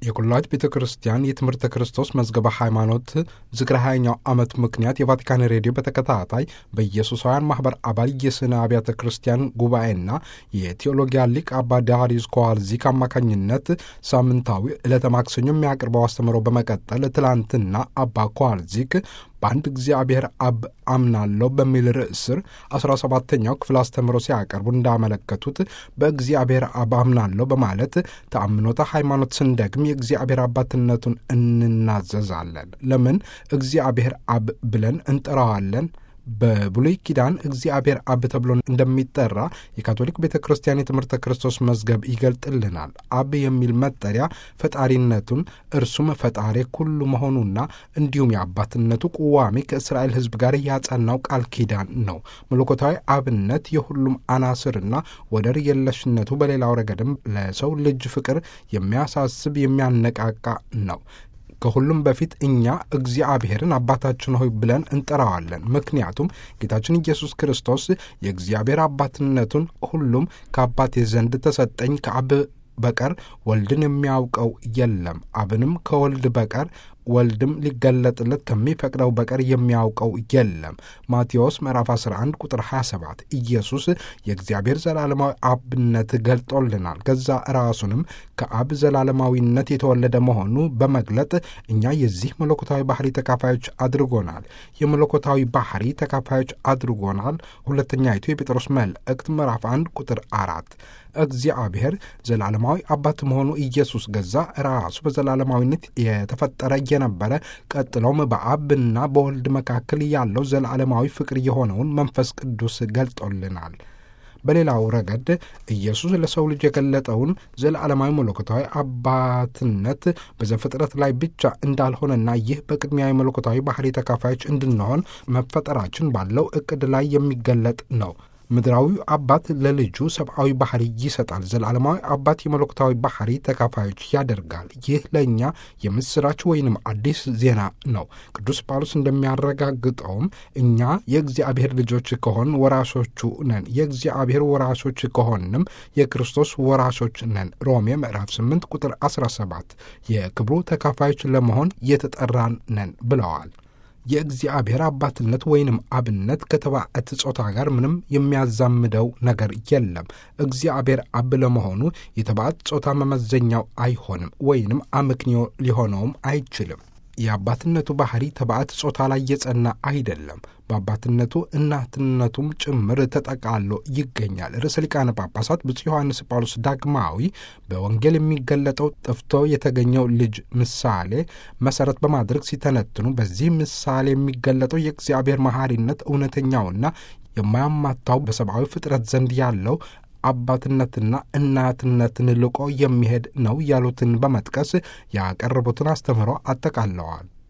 የኩላዊት ቤተ ክርስቲያን የትምህርተ ክርስቶስ መዝገበ ሃይማኖት ዝክረ ሃያኛው ዓመት ምክንያት የቫቲካን ሬዲዮ በተከታታይ በኢየሱሳውያን ማኅበር አባል የስነ አብያተ ክርስቲያን ጉባኤና የቴዎሎጊያ ሊቅ አባ ዳሪዩስ ኮዋልዚክ አማካኝነት ሳምንታዊ ዕለተ ማክሰኞ የሚያቀርበው አስተምሮ በመቀጠል ትላንትና አባ ኮዋልዚክ በአንድ እግዚአብሔር አብ አምናለሁ በሚል ርዕስ ስር አስራ ሰባተኛው ክፍል አስተምሮ ሲያቀርቡ እንዳመለከቱት በእግዚአብሔር አብ አምናለሁ በማለት ተአምኖተ ሃይማኖት ስንደግም የእግዚአብሔር አባትነቱን እንናዘዛለን። ለምን እግዚአብሔር አብ ብለን እንጠራዋለን? በብሉይ ኪዳን እግዚአብሔር አብ ተብሎ እንደሚጠራ የካቶሊክ ቤተ ክርስቲያን የትምህርተ ክርስቶስ መዝገብ ይገልጥልናል። አብ የሚል መጠሪያ ፈጣሪነቱን እርሱም ፈጣሪ ኩሉ መሆኑና እንዲሁም የአባትነቱ ቁዋሚ ከእስራኤል ሕዝብ ጋር ያጸናው ቃል ኪዳን ነው። መለኮታዊ አብነት የሁሉም አናስርና ወደር የለሽነቱ በሌላው ረገድም ለሰው ልጅ ፍቅር የሚያሳስብ የሚያነቃቃ ነው። ከሁሉም በፊት እኛ እግዚአብሔርን አባታችን ሆይ ብለን እንጠራዋለን። ምክንያቱም ጌታችን ኢየሱስ ክርስቶስ የእግዚአብሔር አባትነቱን ሁሉም ከአባቴ ዘንድ ተሰጠኝ ከአብ በቀር ወልድን የሚያውቀው የለም፣ አብንም ከወልድ በቀር ወልድም ሊገለጥለት ከሚፈቅደው በቀር የሚያውቀው የለም። ማቴዎስ ምዕራፍ 11 ቁጥር 27 ኢየሱስ የእግዚአብሔር ዘላለማዊ አብነት ገልጦልናል። ገዛ ራሱንም ከአብ ዘላለማዊነት የተወለደ መሆኑ በመግለጥ እኛ የዚህ መለኮታዊ ባህሪ ተካፋዮች አድርጎናል። የመለኮታዊ ባህሪ ተካፋዮች አድርጎናል። ሁለተኛይቱ የጴጥሮስ መልእክት ምዕራፍ 1 ቁጥር አራት እግዚአብሔር ዘላለማዊ አባት መሆኑ ኢየሱስ ገዛ ራሱ በዘላለማዊነት የተፈጠረ የነበረ ቀጥሎም በአብና በወልድ መካከል ያለው ዘላለማዊ ፍቅር የሆነውን መንፈስ ቅዱስ ገልጦልናል። በሌላው ረገድ ኢየሱስ ለሰው ልጅ የገለጠውን ዘላለማዊ መለኮታዊ አባትነት በዘፍጥረት ላይ ብቻ እንዳልሆነና ይህ በቅድሚያ የመለኮታዊ ባህሪ ተካፋዮች እንድንሆን መፈጠራችን ባለው እቅድ ላይ የሚገለጥ ነው። ምድራዊው አባት ለልጁ ሰብአዊ ባህሪ ይሰጣል። ዘላለማዊ አባት የመለኮታዊ ባህሪ ተካፋዮች ያደርጋል። ይህ ለእኛ የምስራች ወይንም አዲስ ዜና ነው። ቅዱስ ጳውሎስ እንደሚያረጋግጠውም እኛ የእግዚአብሔር ልጆች ከሆን ወራሾቹ ነን። የእግዚአብሔር ወራሾች ከሆንም የክርስቶስ ወራሾች ነን። ሮሜ ምዕራፍ 8 ቁጥር 17 የክብሩ ተካፋዮች ለመሆን የተጠራን ነን ብለዋል። የእግዚአብሔር አባትነት ወይንም አብነት ከተባዕት ጾታ ጋር ምንም የሚያዛምደው ነገር የለም። እግዚአብሔር አብ ለመሆኑ የተባዕት ጾታ መመዘኛው አይሆንም ወይንም አመክንዮ ሊሆነውም አይችልም። የአባትነቱ ባህሪ ተባዕት ጾታ ላይ የጸና አይደለም። በአባትነቱ እናትነቱም ጭምር ተጠቃሎ ይገኛል። ርዕሰ ሊቃነ ጳጳሳት ብፁዕ ዮሐንስ ጳውሎስ ዳግማዊ በወንጌል የሚገለጠው ጠፍቶ የተገኘው ልጅ ምሳሌ መሰረት በማድረግ ሲተነትኑ በዚህ ምሳሌ የሚገለጠው የእግዚአብሔር መሐሪነት እውነተኛውና የማያማታው በሰብአዊ ፍጥረት ዘንድ ያለው አባትነትና እናትነትን ልቆ የሚሄድ ነው ያሉትን በመጥቀስ ያቀረቡትን አስተምህሮ አጠቃለዋል።